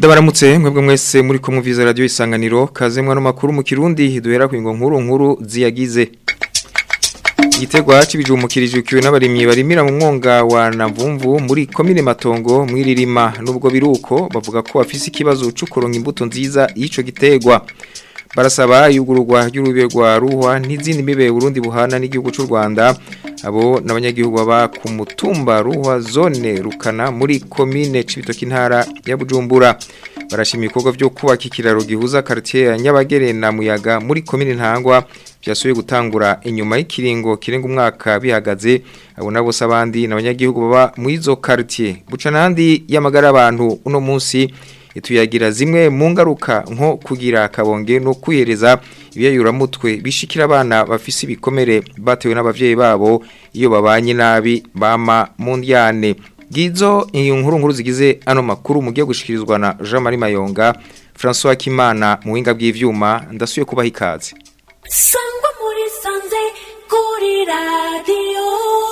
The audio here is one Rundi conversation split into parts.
Ndabaramutse mwebwe mwese muri ko muviza radio isanganiro kaze mwana makuru mu kirundi duhera ku ngo nkuru nkuru ziyagize Igitegwa cibijumukirije ukiwe n'abarimyi barimira mu mwonga wa Navumvu muri komine Matongo mwiririma nubwo biruko bavuga ko bafise ikibazo cyo kuronka imbuto nziza y'ico gitegwa barasaba yugururwa ry'urube rwa ruhwa n'izindi mibe Burundi buhana n'igihugu cy'u Rwanda abo n'abanyagihugu baba ku mutumba ruhwa zone rukana muri komine Cibitoki ntara ya Bujumbura barashima ibikorwa byo kubaka ikiraro gihuza quartier ya Nyabagere na Muyaga muri komine Ntangwa byasubiye gutangura inyuma y'ikiringo kirenga umwaka bihagaze abo nabo sabandi n'abanyagihugu baba mu izo quartier buca nandi yamagara abantu uno munsi ituyagira zimwe mu ngaruka nko kugira akabonge no kwihereza ibiyayuramutwe bishikira abana bafise ibikomere batewe n'abavyeyi babo iyo babanye nabi bama mu ndyane Gizo iyo nkuru nkuru zigize ano makuru mugiye gushikirizwa na Jean Marie Mayonga François Kimana mu winga bw'ivyuma ndasuye kubaha ikaze Sangwa muri sanze kuri radio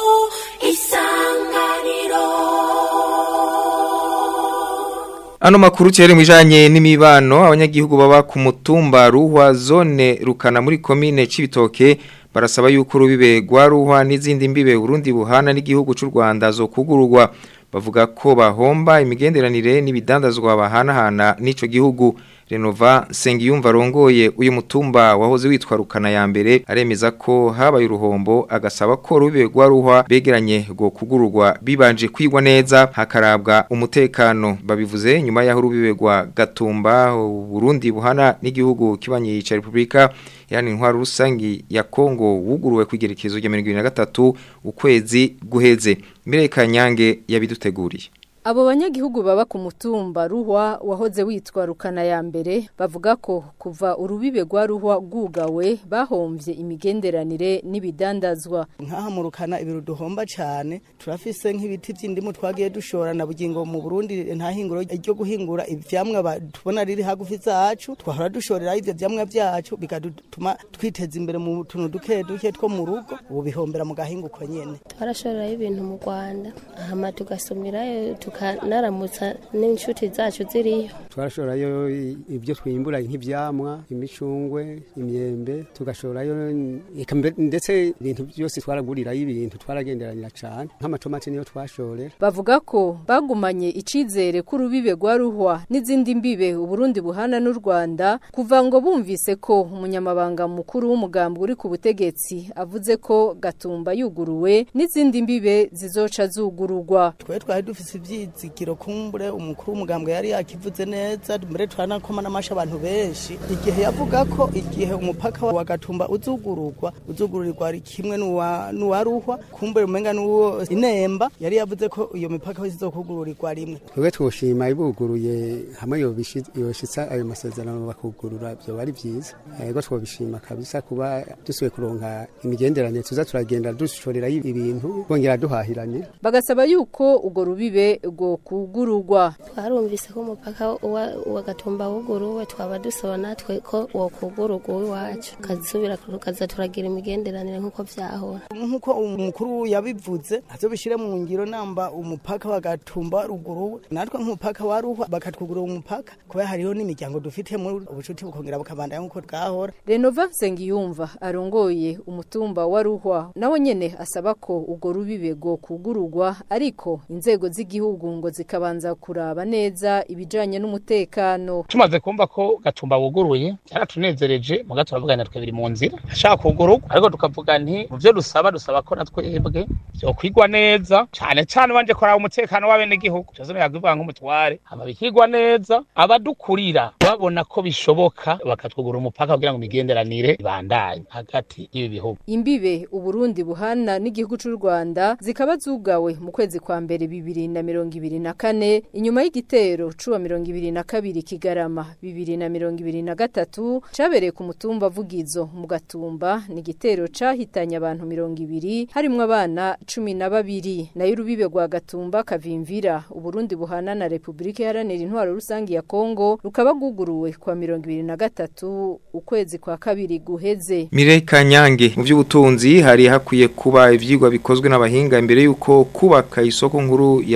isanganiro Ano makuru cyere mwijanye n'imibano abanyagihugu baba ku mutumba ruhwa zone rukana muri komine Cibitoke barasaba yuko rubibe gwa ruhwa n'izindi mbibe Burundi buhana n'igihugu cy'u Rwanda zo kugururwa bavuga ko bahomba imigenderanire n'ibidandazwa bahanahana n'ico gihugu Renova Sengiyumva rongoye uyu mutumba wahoze witwa rukana ya mbere aremeza ko habaye uruhombo agasaba ko rube rwa ruhwa begeranye go kugururwa bibanje kwigwa neza hakarabwa umutekano babivuze nyuma yaho rubibe rwa Gatumba Burundi buhana n'igihugu kibanye ca Republika yani intwaro rusangi ya Kongo wuguruwe kwigerekezo rya 2023 ukwezi guheze Mireka Nyange yabiduteguriye Abo banyagihugu baba ku mutumba ruhwa wahoze witwa rukana ya mbere bavuga ko kuva urubibe rwa ruhwa rwugawe bahomvye imigenderanire n'ibidandazwa nkaha mu rukana ibintu duhomba cyane turafise nk'ibiti by'indimu twagiye dushora na bugingo mu Burundi nta hinguro ryo guhingura ivyamwa tubona riri hagufi zacu twahora dushorera ivyo vyamwa vyacu bikadutuma twiteza imbere mu tuntu duke duke two mu rugo ubu bihombera mu gahinguko nyene twarashorerayo ibintu mu Rwanda hama tugasumirayo tukanaramutsa n'inshuti zacu ziriyo twarashorayo ibyo twimbura nk'ivyamwa imicungwe imyembe tugashorayo ndetse ibintu byose twaragurirayo ibintu twaragenderanira cyane nk'amatomati niyo twashorera bavuga ko bagumanye icizere ko urubibe rwa ruhwa n'izindi mbibe uburundi buhana n'u Rwanda kuva ngo bumvise ko umunyamabanga mukuru w'umugambi uri ku butegetsi avuze ko gatumba yuguruwe n'izindi mbibe zizoca zugururwa twe twari dufise ivyizigiro kumbure umukuru w'umugambwe yari yakivuze neza mbere twanakoma n'amasha abantu benshi igihe yavuga ko igihe umupaka wa gatumba uzugururwa uzugururirwa ari kimwe n'uwa ruhwa kumbure umenga n'uwo inemba yari yavuze ko iyo mipaka yose izokugururirwa rimwe twebwe twoshima ibuguruye hamwe yoshitsa ayo masezerano bakugurura byo bari byiza yego twobishima kabisa kuba dusubiye kuronka imigenderanire tuza turagenda dushorera ibintu bongera duhahiranye bagasaba yuko ugo rubibe rwo kugururwa twarumvise ko umupaka wa gatumba wuguruwe twaba dusaba natwe ko wo kugururwa iwacu kazisubira tukaza turagira imigenderanire nk'uko vyahora nk'uko umukuru yabivuze azo bishire mu ngiro namba umupaka wa gatumba ruguruwe natwe nk'umupaka wa ruhwa bakatwugurura umupaka kuba hariho n'imiryango dufite muri ubucuti bukongera bukabandanya nk'uko bwahora Renova Nsengiyumva arongoye umutumba wa ruhwa nawe nyene asaba ko ugo rubibe rwo kugururwa ariko inzego z'igihugu ngo zikabanza kuraba neza ibijanye n'umutekano tumaze kumva ko gatumba wuguruye cyaratunezereje muga turavugana twe biri mu nzira ashaka kugururwa ariko tukavuga nti mu byo dusaba dusaba ko natwebwe byo kwigwa neza cyane cyane banje koraba umutekano w'abene gihugu cyo zone yagivuga nk'umutware hama bikigwa neza abadukurira babona ko bishoboka bakatwugura umupaka kugira ngo imigenderanire ibandanye hagati y'ibi bihugu imbibe uburundi buhana n'igihugu cy'u Rwanda zikaba zugawe mu kwezi kwa mbere bibiri na mirongo ibiri na kane inyuma y'igitero cuwa mirongo ibiri na kabiri kigarama bibiri na mirongo ibiri na gatatu cabereye ku mutumba vugizo mu gatumba ni igitero cahitanye abantu mirongo ibiri harimwo abana cumi na babiri nayo urubibe rwa gatumba kavimvira uburundi buhana na repubulika iharanira intwaro rusange ya kongo rukaba rwuguruwe kwa mirongo ibiri na gatatu ukwezi kwa kabiri guheze Mirei Kanyange mu by'ubutunzi hari hakwiye kuba ivyigwa bikozwe n'abahinga imbere yuko kubaka isoko nkuru ya Bujumbura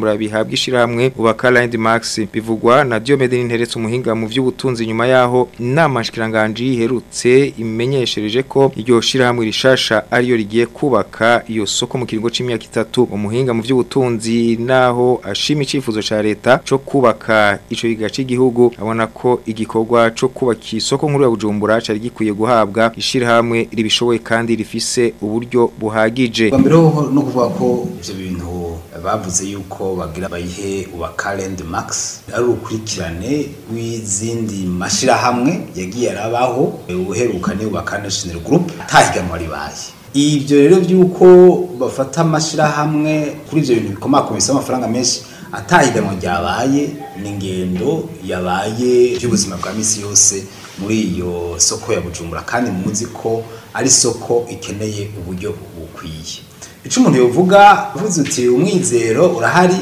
Bujumbura bihabwa ishirahamwe ubaka Landmax bivugwa na Diomede Ninteretse umuhinga mu vy'ubutunzi nyuma yaho inama nshikiranganje iherutse imenyeshereje ko iryo shirahamwe rishasha ariyo rigiye kubaka iyo soko mu kiringo c'imyaka itatu umuhinga mu vy'ubutunzi naho ashima icifuzo ca leta co kubaka ico gigace igihugu abona ko igikorwa co kubaka isoko nkuru ya Bujumbura cari gikwiye guhabwa ishirahamwe ribishoboye kandi rifise uburyo buhagije mbere no kuvuga ko ivyo bintu bavuze yuko bagira bayihe ubaka Landmax ari urukurikirane w'izindi mashirahamwe yagiye arabaho uheruka ni ubaka National Group atahiganwa ribaye ibyo rero byuko bafata amashirahamwe kuri ivyo bintu bikomakomisa amafaranga menshi atahiganwa ryabaye ni ingendo yabaye by'ubuzima bwa misi yose muri iyo soko ya Bujumbura kandi muzi ko ari soko ikeneye uburyo bukwiye ico umuntu yovuga uvuze uti umwizero urahari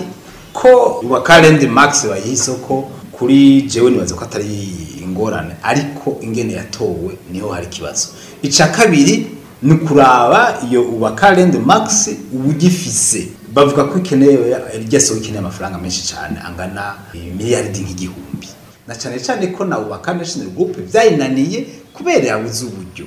ko wa Calend Max bayiha isoko kuri jewe nibaza ko atari ingorane ariko ingene yatowe niho hari kibazo ica kabiri ni kuraba iyo uwa Calend Max ubugifise bavuga ko ikeneye irya soko ikeneye amafaranga menshi cyane angana miliyaridi nk'igihumbi na cyane cyane ko na ubaka National Group byayinaniye kubera yabuze uburyo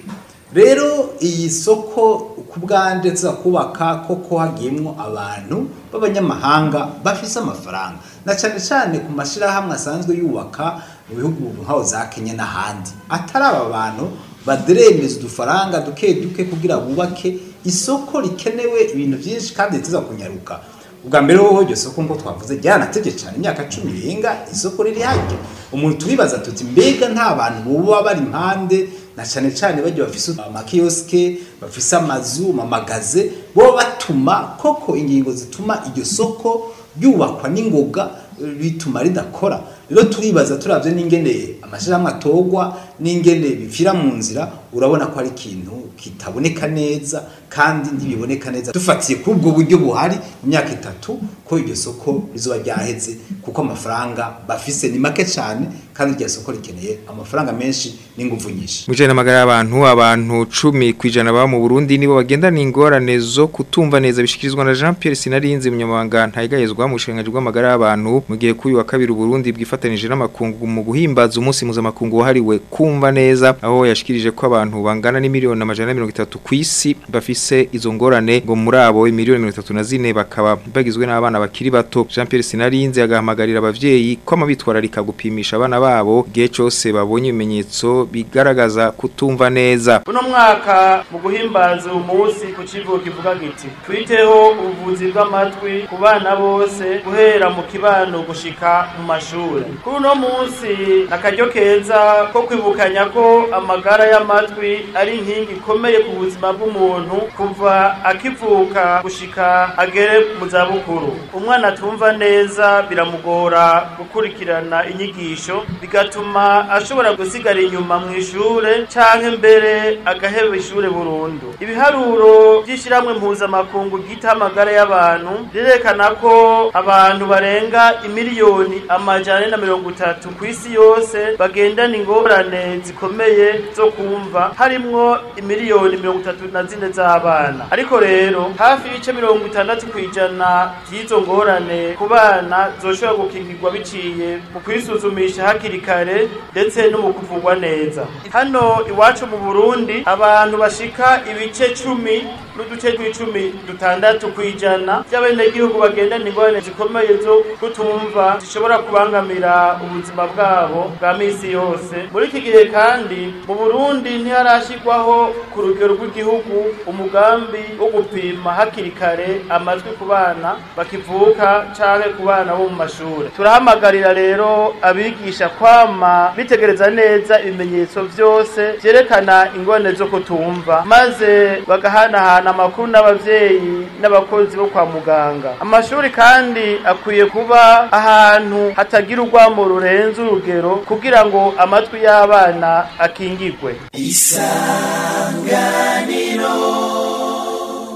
rero iyi soko ku bwande tuza kubaka koko hagiyemwo abantu b'abanyamahanga bafise amafaranga na cyane cyane ku mashirahamwe asanzwe yubaka mu bihugu nkaho za Kenya n'ahandi atari aba bantu baderemeza udufaranga duke duke kugira bubake isoko rikenewe ibintu byinshi kandi tuza kunyaruka ubwa mbere wowe iryo soko ngo twavuze ryanategeye cyane imyaka cumi irenga isoko riri haryo umuntu turibaza tuti mbega nta bantu boba bari impande na cyane cyane bajya bafise amakioske bafise amazu amamagaze bo batuma koko ingingo zituma iryo soko ryubakwa n'ingoga bituma ridakora rero turibaza turavye n'ingene amashirahamwe atogwa n'ingene bipfira mu nzira urabona ko ari ikintu kitaboneka neza kandi ntibiboneka neza dufatiye kuri ubwo buryo buhari mu myaka itatu ko iryo soko rizoba ryaheze kuko amafaranga bafise ni make cyane kandi iryo soko rikeneye amafaranga menshi n'inguvu nyinshi Mujana amagara y'abantu abantu 10 kwijana ba mu Burundi nibo bagendana ingorane zo kutumva neza bishikirizwa na Jean Pierre Sinarinzi munyamabanga ntayigayezwa mu shinganje rw'amagara y'abantu mu gihe kuyu wa kabiri Burundi bwifatanije n'amakungu mu guhimbaza umunsi mpuzamakungu wahariwe kumva neza aho yashikirije ko abantu bangana ni miliyoni amajana 30 ku isi bafise izo ngorane ngo muri abo miliyoni 34 bakaba bagizwe n'abana bakiri bato Jean Pierre Sinarinzi agahamagarira abavyeyi ko amabitwararika gupimisha abana babo gihe cyose babonye ibimenyetso bigaragaza kutumva neza uno mwaka mu guhimbaza umunsi ku kivugo kivuga giti twiteho ubuvuzi bw'amatwi ku bana bose guhera mu kibano gushika mu mashuri kuri uno munsi nakaryo keza ko kwibukanya ko amagara y'amatwi ari inkingi ikomeye ku buzima bw'umuntu kuva akivuka gushika agere mu zabukuru umwana atumva neza biramugora gukurikirana inyigisho bigatuma ashobora gusigara inyuma mu ishure canke mbere agaheba ishure burundu ibiharuro by'ishyirahamwe mpuzamakungu ryita amagara y'abantu rirerekana ko abantu barenga imiliyoni amajana na mirongo itatu ku isi yose bagendana ingorane zikomeye zo kumva harimwo imiliyoni mirongo itatu na zine z'abana ariko rero hafi y'ibice mirongo itandatu ku ijana by'izo ngorane ku bana zoshobora gukingirwa biciye mu kwisuzumisha hakiri kare ndetse no mu kuvugwa neza hano iwacu mu burundi abantu bashika ibice cumi n'uduce tw'icumi dutandatu ku ijana by'abenegihugu bagendana ingorane zikomeye zo kutumva zishobora kubangamira ubuzima bwabo bwa misi yose muri iki gihe kandi mu burundi ntiharashyirwaho ku rugero rw'igihugu umugambi wo gupima hakiri kare amajwi ku bana bakivuka canke ku bana bo mu mashuri turahamagarira rero abigisha kwama bitegereza neza ibimenyetso byose vyerekana ingorane zo kutumva maze bagahanahana amakuru n'abavyeyi n'abakozi bo kwa muganga amashuri kandi akwiye kuba ahantu hatagira urwamo rurenze urugero kugira ngo amatwi y'abana akingirwe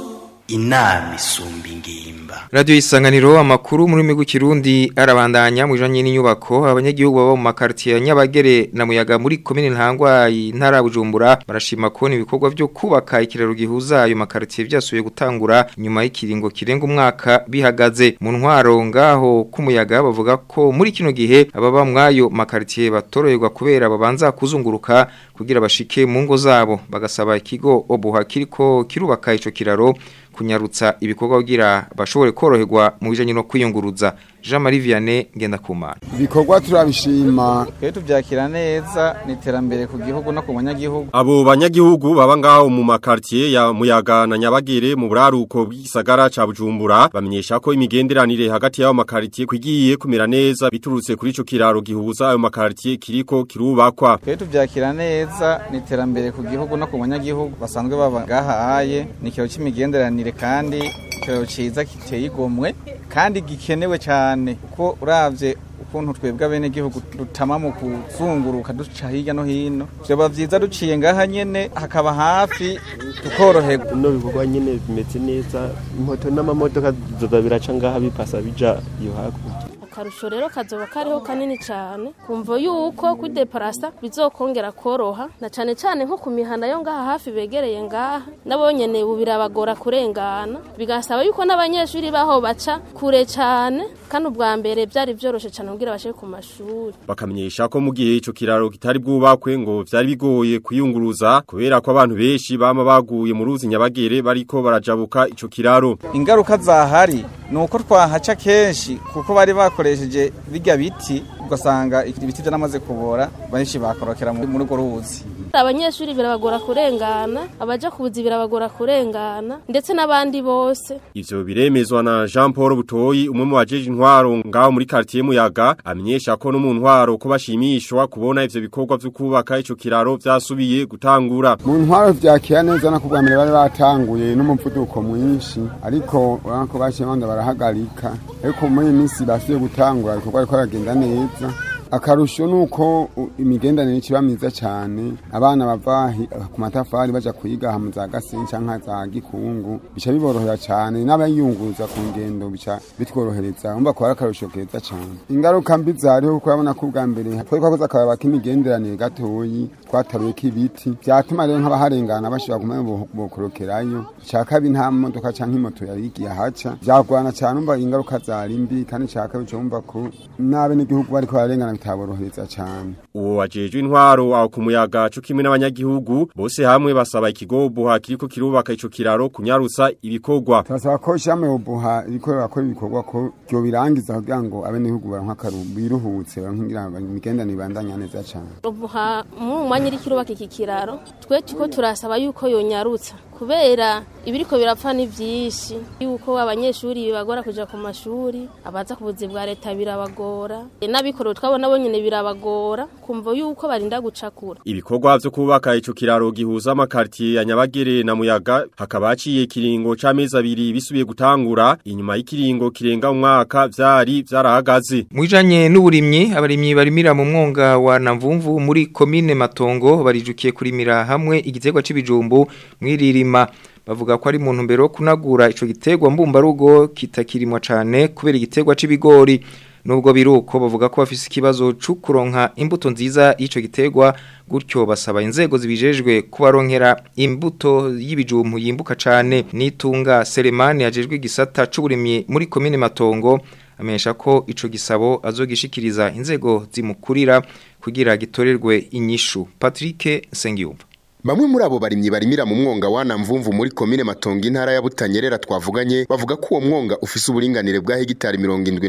inama isumba ingimba Radio Isanganiro amakuru muri migu kirundi arabandanya mujanye n'inyubako abanyagihugu baba mu makartier ya Nyabagere na Muyaga muri commune Ntangwa intara ya Bujumbura barashima ko ibikorwa byo kubaka ikiraro gihuza ayo makartier byasubiye gutangura nyuma y'ikiringo kirenga umwaka bihagaze mu ntwaro ngaho kumuyaga bavuga ko muri kino gihe ababa mwayo makartier batoroyerwa kubera babanza kuzunguruka kugira bashike mu ngo zabo bagasaba ikigo obuha kiriko kirubaka ico kiraro kunyarutsa ibikorwa kugira bashobore koroherwa mu bijanye no kwiyunguruza Jean Marie Vianney Ngendakumana ibikorwa turabishima twe tuvyakira neza ni iterambere ku gihugu no ku banyagihugu abo banyagihugu baba ngaho mu makartier ya Muyaga na Nyabagere mu buraruko bw'isagara ca Bujumbura bamenyesha ko imigenderanire hagati y'ayo makartier kwigiye kumera neza biturutse kuri ico kiraro gihuza ayo makartier kiriko kirubakwa twe tuvyakira neza ni iterambere ku gihugu no ku banyagihugu basanzwe baba ngaha aye ni ikiro c'imigenderanire kandi ikiraro ciza kiteye igomwe kandi gikenewe cyane kuko uravye ukuntu twebwe abene gihugu dutama mu kuzunguruka duca hirya no hino vyoba vyiza duciye ngaha nyene hakaba hafi tukoroherwa no bikorwa nyene bimeze neza moto n'amamodoka zoza biraca ngaha bipasa bija iyo hakurya akarusho rero kazoba kariho kanini cyane kumva yuko kudeparasa bizokongera koroha na cyane cyane nko ku mihanda yo ngaha hafi begereye ngaha nabo nyene ubu birabagora kurengana bigasaba yuko n'abanyeshuri baho baca kure cyane kandi ubwa mbere byari byoroshe cyane kugira bashe ku mashuri bakamenyesha ko mu gihe ico kiraro kitari bwubakwe ngo vyari bigoye kuyunguruza kubera ko abantu benshi bama baguye mu ruzi nyabagere bariko barajabuka ico kiraro ingaruka zahari nuko twahaca kenshi kuko bari bakoresheje bijya biti ugasanga ibiti byaramaze kubora benshi bakorokera muri urwo ruzi abanyeshuri birabagora kurengana abaja kubuzi birabagora kurengana ndetse n'abandi bose ivyo biremezwa na Jean Paul Butoyi umwe mu bajeje intwaro ngaho muri quartier Muyaga amenyesha ko no mu ntwaro ko bashimishwa kubona ivyo bikorwa vyo kubaka ico kiraro vyasubiye gutangura mu ntwaro vyakira neza no kubwa mbere bari batanguye n'umuvuduko mwinshi ariko urabona ko bashiye banda barahagarika ariko muri iyi minsi basubiye gutangura ibikorwa ariko aragenda neza akarusho nuko imigendanire ikiba myiza cyane abana bava ku matafari baja kwiga mu za gasenyi canke za gikungu bica biborohera cyane n'abayunguza ku ngendo bica bitworohereza umva ko ari akarusho keza cyane ingaruka mbi zariho kuko urabona ko ubwa mbere twari twakoze akababa k'imigenderanire gatoyi twataruyeko ibiti vyatuma rero nk'abaharengana bashobora kumenya bokorokerayo ca kabiri nta modoka canke imoto yari igiye haca vyagwana cyane umva ingaruka zari mbi kandi ca kabiri cumva ko n'abenegihugu bariko bararengana bitaborohereza cyane uwo wajejwe intwaro aho ku muyaga cyo kimwe n'abanyagihugu bose hamwe basaba ikigo buha kiriko kirubaka ico kiraro kunyarutsa ibikorwa turasaba ko shamwe buha iriko rakora ibikorwa ko byo birangiza kugira ngo abenegihugu baronka akaru biruhutse baronka imigendanire ibandanya neza cyane ubuha mu mwanya iri kirubaka iki kiraro twe tuko turasaba yuko yonyarutsa kubera ibiriko birapfa ni byinshi yuko abanyeshuri bibagora kuja ku mashuri abaza ku buzi bwa leta birabagora n'abikorera twabona bo nyene birabagora kumva yuko barinda gucakura ibikorwa vyo kubaka ico kiraro gihuza amakartier ya Nyabagere na Muyaga hakaba haciye kiringo c'amezi abiri bisubiye gutangura inyuma y'ikiringo kirenga umwaka vyari vyarahagaze Mwijanye n'uburimyi abarimyi barimira mu mwonga wa Namvumvu muri commune Matongo barijukiye kurimira hamwe igiterwa c'ibijumbu mwiririma bavuga ko ari mu ntumbero yo kunagura ico giterwa mbumbarugo kitakirimwa cane kubera igiterwa c'ibigori nubwo biruko bavuga ko bafise ikibazo cyo kuronka imbuto nziza y'ico giterwa gutyo basaba inzego zibijejwe kubaronkera imbuto y'ibijumbu yimbuka cane nitunga Selemani yajejwe igisata c'uburimyi muri commune Matongo amenyesha ko ico gisabo azogishikiriza inzego zimukurira kugira gitorerwe inyishu Patrick Sengiyumva Bamwe muri abo barimyi barimira mu mwonga wana mvumvu muri komine Matongo intara ya Butanyerera twavuganye bavuga ko uwo mwonga ufise uburinganire bwa hegitari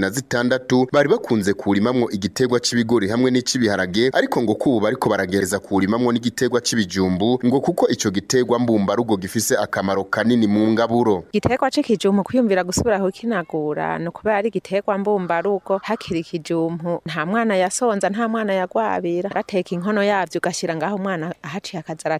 76 bari bakunze kurimamwo igiterwa c'ibigori hamwe n'icibiharage ariko ngo kubu bariko baragereza kurimamwo n'igiterwa c'ibijumbu ngo kuko ico giterwa mbumba rugo gifise akamaro kanini mu ngaburo igiterwa c'ikijumbu kwiyumvira gusubira kukinagura no kubera ari igiterwa mbumba rugo hakiri ikijumbu nta mwana yasonza nta mwana yagwabira bateka inkono yavyo ugashira ngaho umwana ahaciye akazara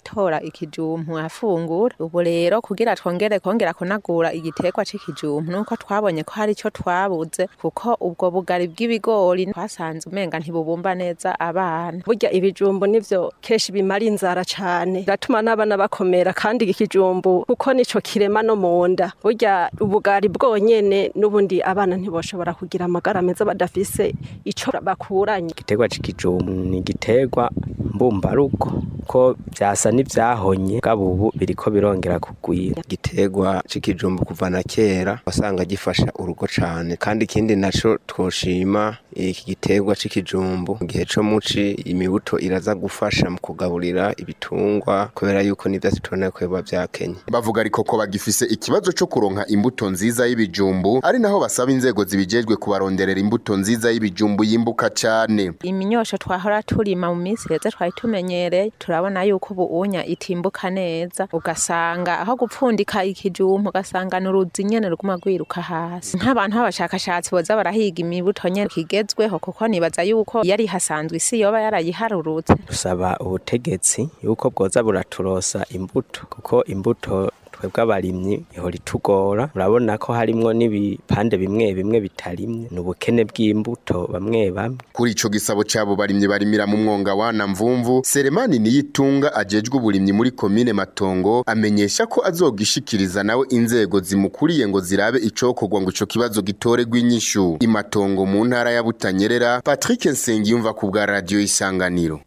aratora ikijumpu afungura ubu rero kugira twongere kongera kunagura igiterwa c'ikijumpu nuko twabonye ko hari ico twabuze kuko ubwo bugari bw'ibigori twasanze umenga ntibubumba neza abana burya ibijumbu nivyo kenshi bimara inzara cane biratuma n'abana bakomera kandi ikijumbu kuko nico kirema no munda burya ubugari bwonyene n'ubundi abana ntiboshobora kugira amagara meza badafise ico bakuranye igiterwa c'ikijumbu ni igiterwa mbumbarugo ko vyasa n'ivyahonye gabo ubu biriko birongera kugwira igiterwa c'ikijumbu kuva na kera wasanga gifasha urugo cane kandi ikindi naco twoshima iki giterwa c'ikijumbu mu gihe co muci imibuto iraza gufasha mu kugaburira ibitungwa kubera yuko n'ivyatsi tubona ko biba vyakenye bavuga ariko ko bagifise ikibazo co kuronka imbuto nziza y'ibijumbu ari naho basaba inzego zibijejwe kubaronderera imbuto nziza y'ibijumbu yimbuka cane iminyosho twahora turima mu minsi heze twari tumenyereye turabona yuko ubu unya itimbuka neza ugasanga aho gupfundika ikijumpu ugasanga n'uruzi nyene ruguma rwiruka hasi nk'abantu b'abashakashatsi boza barahiga imibuto nyene kigezweho kuko nibaza yuko yari hasanzwe isi yoba yarayiharurutse dusaba ubutegetsi yuko bwoza buraturosa imbuto kuko imbuto twebwe abarimyi ihora itugora urabona ko harimwo n'ibipande bimwe bimwe bitarimye ni ubukene bw'imbuto bamwe bamwe kuri ico gisabo cabo barimyi barimira mu mwonga wana mvumvu Seremani niyitunga ajejwe uburimyi muri komine Matongo amenyesha ko azogishikiriza nawe inzego zimukuriye ngo zirabe icokorwa ngo ico kibazo gitoregwa inyishu imatongo mu ntara ya Butanyerera Patrick Nsengiyumva ku bwa radio Isanganiro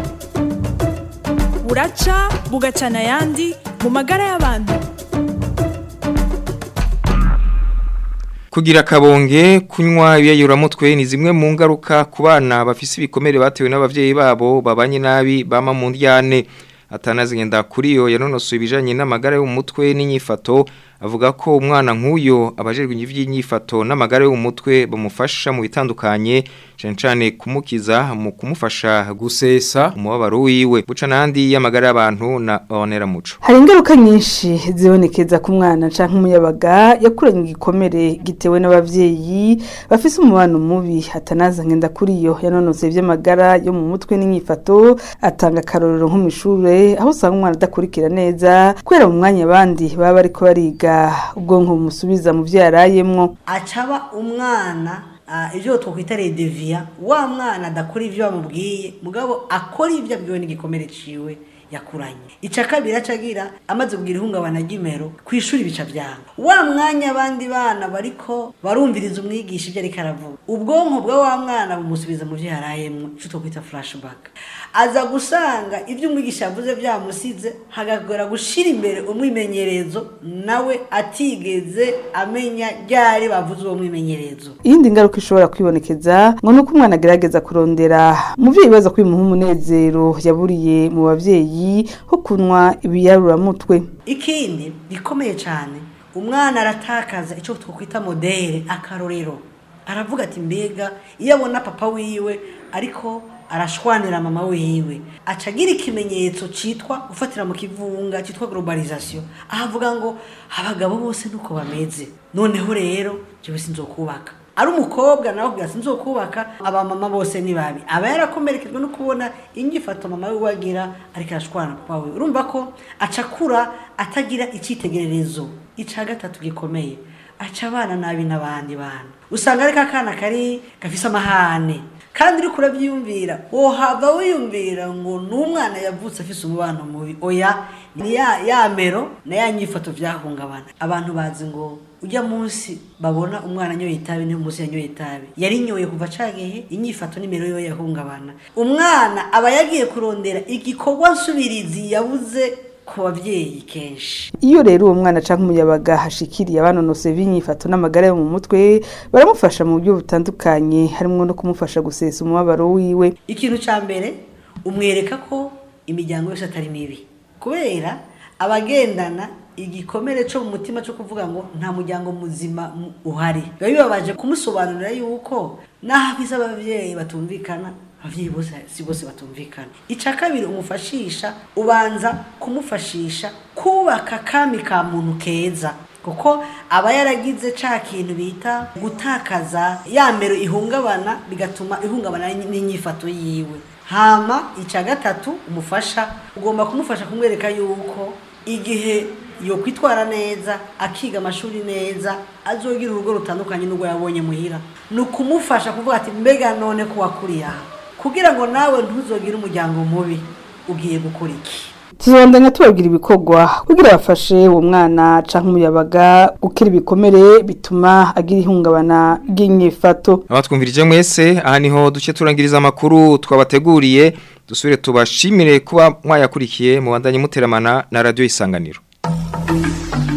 buraca bugacana ayandi mu magara y'abantu Kugira kabonge kunywa ibiyayuramutwe ni zimwe mu ngaruka ku bana bafise ibikomere batewe n'abavyeyi babo babanye nabi bama mu ndyane atanazigenda kuri yo yanonosoye ibijanye n'amagara yo mu mutwe n'inyifato avuga ko umwana nk'uyo abajejwe ivy'inyifato n'amagara yo mu mutwe bamufasha mu bitandukanye cyane cyane kumukiza mu kumufasha gusesa umubabaro wiwe buca nandi y'amagara y'abantu na onera muco hari ingaruka nyinshi zibonekeza ku mwana canke umuyabaga yakuranye igikomere gitewe n'abavyeyi bafise umubano mubi hatanaza ngenda kuri yo yanonose ivy'amagara yo mu mutwe n'inyifato atanga akarorero nko mw'ishure aho usanga umwana adakurikira neza kubera mu mwanya abandi baba bariko bariga ubwonko bumusubiza mu vyo yarayemwo acaba umwana ibyo twakwita redeviya wa mwana adakora ibyo bamubwiye mugabo akora ibyo abwiwe n'igikomere ciwe yakuranye ica kabiri acagira amaze kugira ihungabana ry'imero ku ishuri bica byanga wa mwanya abandi bana bariko barumviriza umwigisha ibyo ariko aravuga ubwonko bwa wa mwana bumusubiza mu byo yarayemwo ico twakwita flashback aza gusanga ibyo umwigisha yavuze byamusize hagagora gushira imbere umwimenyerezo nawe atigeze amenya ryari bavuze uwo mwimenyerezo iyindi ngaruka ishobora kwibonekeza ngo nuko umwana agerageza kurondera umuvyeyi baza kwimuha umunezero yaburiye mu bavyeyi ho kunywa ibiyaruramutwe ikindi gikomeye cyane umwana aratakaza icyo twakwita modere akarorero aravuga ati mbega iyo abona papa wiwe ariko arashwanira mama wiwe acagira ikimenyetso citwa gufatira mu kivunga citwa globalization ahavuga ngo abagabo bose nuko bameze noneho rero jewe sinzokubaka ari umukobwa nawe kugira sinzokubaka abamama bose ni babi aba yarakomerekejwe no kubona inyifato mama we wagira ariko arashwana papa we urumva ko acakura atagira icyitegererezo ica gatatu gikomeye aca abana nabi n'abandi bana usanga ariko akana kari gafise amahane kandi uriko urabyiyumvira wohava wiyumvira ngo ni umwana yavutse afise umubano mubi oya ni ya ya mero na ya nyifato vyahungabana abantu bazi ngo ujya munsi babona umwana anyoye itabi niyo munsi yanyoye itabi yarinyoye kuva cagihe inyifato n'imero yiwe yahungabana umwana aba yagiye kurondera igikorwa nsubirizi yabuze ku babyeyi kenshi iyo rero uwo mwana canke umuyabaga hashikiriye abanonose b'inyifato n'amagara yo mu mutwe baramufasha mu buryo butandukanye harimwo no kumufasha gusesa umubabaro wiwe ikintu ca mbere umwereka ko imiryango yose atari mibi kubera abagendana igikomere cyo mu mutima cyo kuvuga ngo nta muryango muzima uhari biba bibabaje kumusobanurira yuko naho abize ababyeyi batumvikana ababyeyi bose si bose batumvikana icya kabiri umufashisha ubanza kumufashisha kubaka kami ka muntu keza kuko aba yaragize ca kintu bita gutakaza ya mero ihungabana bigatuma ihungabana n'inyifato yiwe hama icya gatatu umufasha ugomba kumufasha kumwereka yuko igihe yo kwitwara neza akiga amashuri neza azogira urugo rutandukanye n'urwo yabonye muhira ni ukumufasha kuvuga ati mbega none ko wakuriye aha kugira ngo nawe ntuzogire umuryango mubi ugiye gukora iki tuzobandanya tubabwira ibikorwa kugira bafashe uwo mwana canke umuyabaga gukira ibikomere bituma agira ihungabana ry'inyifato abatwumvirije mwese aha niho duce turangiriza amakuru twabateguriye dusubire tubashimire kuba mwayakurikiye mu bandanye muteramana na radio isanganiro